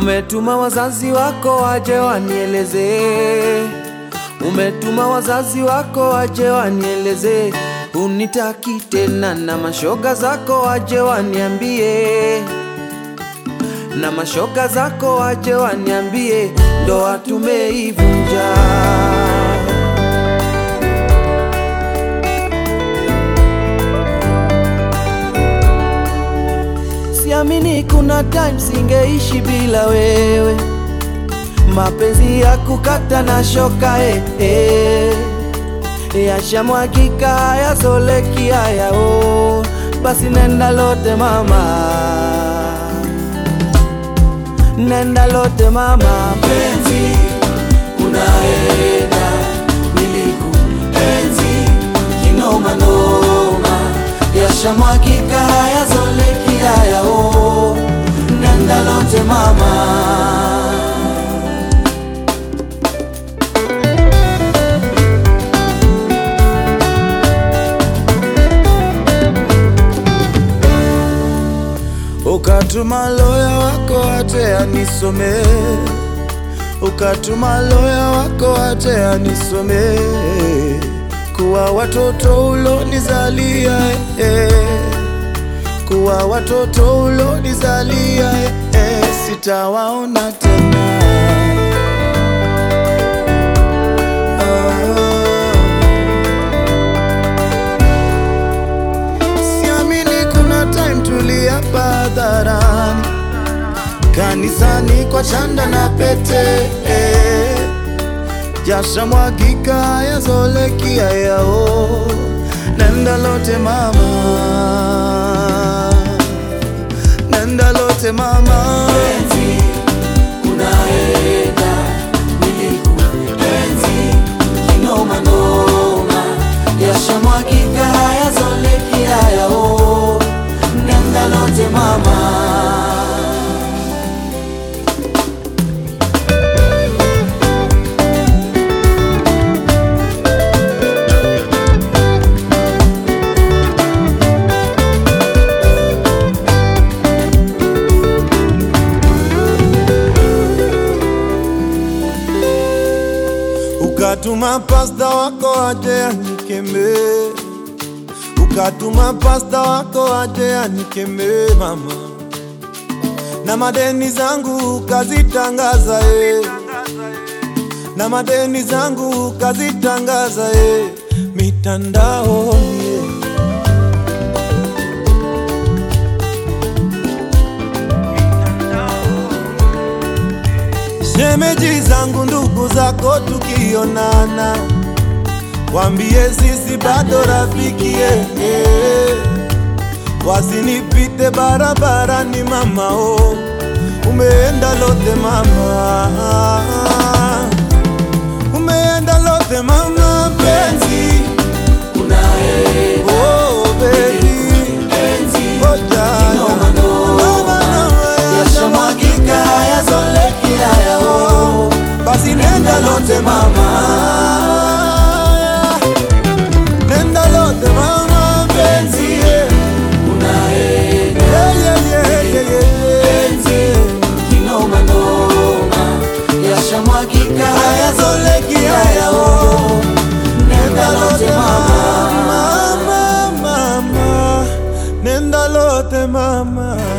Umetuma wazazi wako waje wanieleze, umetuma wazazi wako waje wanieleze, unitaki tena, na mashoga zako waje waniambie, na mashoga zako waje waniambie, ndoa tumeivunja. Siamini kuna time singeishi bila wewe, mapenzi ya kukata na shoka eh, eh. Yashamwagika hayazoleki haya oh. Basi nenda lote mama, nenda lote mama, penzi unaenda, nilikuenzi kinoma noma, yashamwagika hayazoleki haya oh. Nenda lote mama Ukatuma loya wako ate anisome, ukatuma loya wako ate anisome, kuwa watoto ulonizalia eh, kuwa watoto ulonizalia eh, sitawaona tena Siamini kuna time tuliapa hadharani, kanisani kwa chanda na pete eh. Jasha mwagika yazoleki yao, nenda lote mama, nenda lote mama penzi unaenda, nilikuenzi kinoma noma, yashamwagika hayazoleki haya oh, nenda lote mama Ukatuma pasta wako aje anikeme, ukatuma pasta wako aje anikeme mama, na madeni zangu kazitangaza eh, na madeni zangu kazitangaza eh, mitandaoni eh. Shemeji zangu ndugu zako tukionana, wambie sisi bado rafiki eh, eh. Wasinipite barabarani mama oh, umeenda lote mama, umeenda lote mama penzi, unaenda oh baby, penzi oh jana, kinoma noma, Mama, mama, yashamwagika hayazoleki haya oh, basi nenda lote mama Nenda lote mama penzi yeah. unaenda Yeah, yeah, yeah, yeah, yeah. penzi kinoma noma, yashamwagika hayazoleki haya oh, nenda lote mama Mama, mama, nenda lote mama